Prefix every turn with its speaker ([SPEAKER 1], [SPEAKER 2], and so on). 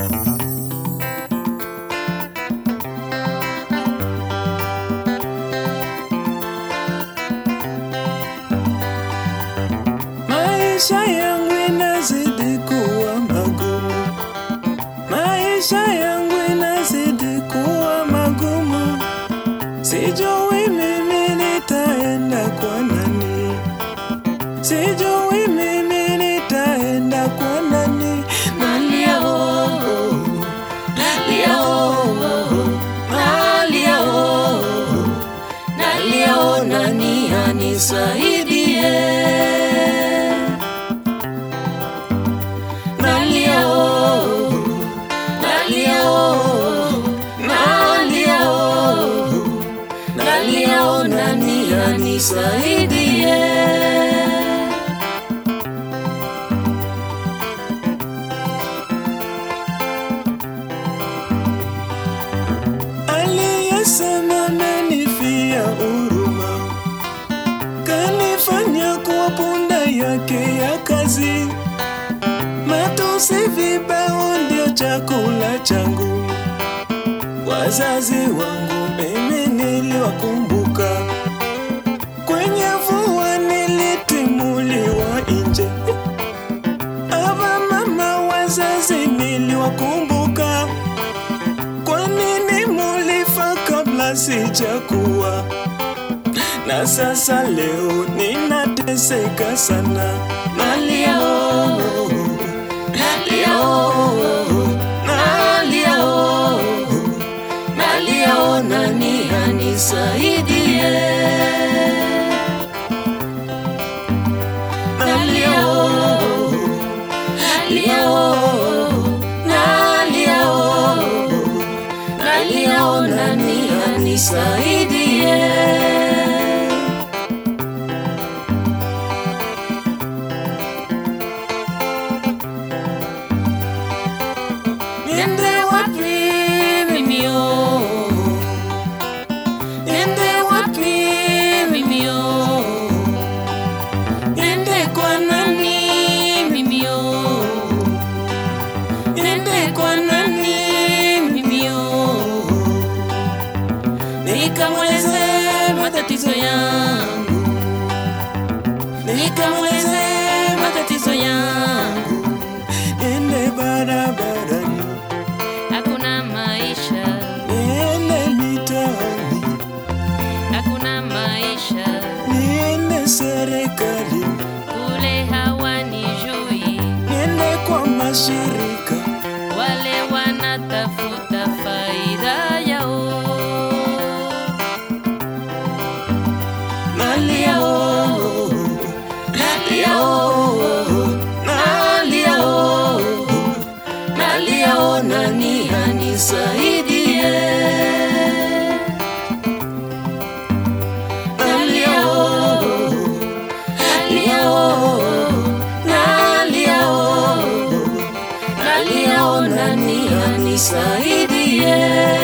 [SPEAKER 1] Maisha yangu inazidi kuwa magumu, maisha yangu inazidi kuwa magumu, sijui mimi nitaenda kwa nani, sijui mimi nitaenda kwa nani. Nalia oh, nalia oh, nalia oh, nalia oh, nani anisaidie? Nalia oh, nalia oh, nalia oh, nalia oh, nani anisaidie? Aliyesema amenifia huruma, kanifanya kuwa punda yake ya kazi. Matusi vibao ndio chakula changu. Wazazi wangu mimi niliwakumbuka, kwenye mvua nilitimuliwa nje. Aba mama wazazi niliwakumbuka, kwa nini mulifa kabla sijakuwa? Na sasa leo ninateseka sana, nalia oh, nalia oh, nalia oh, nalia oh, nani anisaidie? Nalia oh, nalia oh, nalia oh, nalia oh, nani anisaidie? Niende wapi mimi oh? Niende wapi mimi oh? Niende kwa nani mimi oh? Niende kwa nani mimi oh? Nikamweleze matatizo yangu, nikamweleze matatizo yangu, niende barabarani
[SPEAKER 2] Hakuna maisha,
[SPEAKER 1] niende mitaani,
[SPEAKER 2] hakuna maisha,
[SPEAKER 1] niende serikali,
[SPEAKER 2] kule hawanijui,
[SPEAKER 1] niende kwa mashirika,
[SPEAKER 2] wale wanatafuta faida yao.
[SPEAKER 1] nalia oh, nalia oh, nalia oh, nalia oh, nani anisaidie? Nalia oh, nalia oh, nalia oh, nalia oh, nani anisaidie?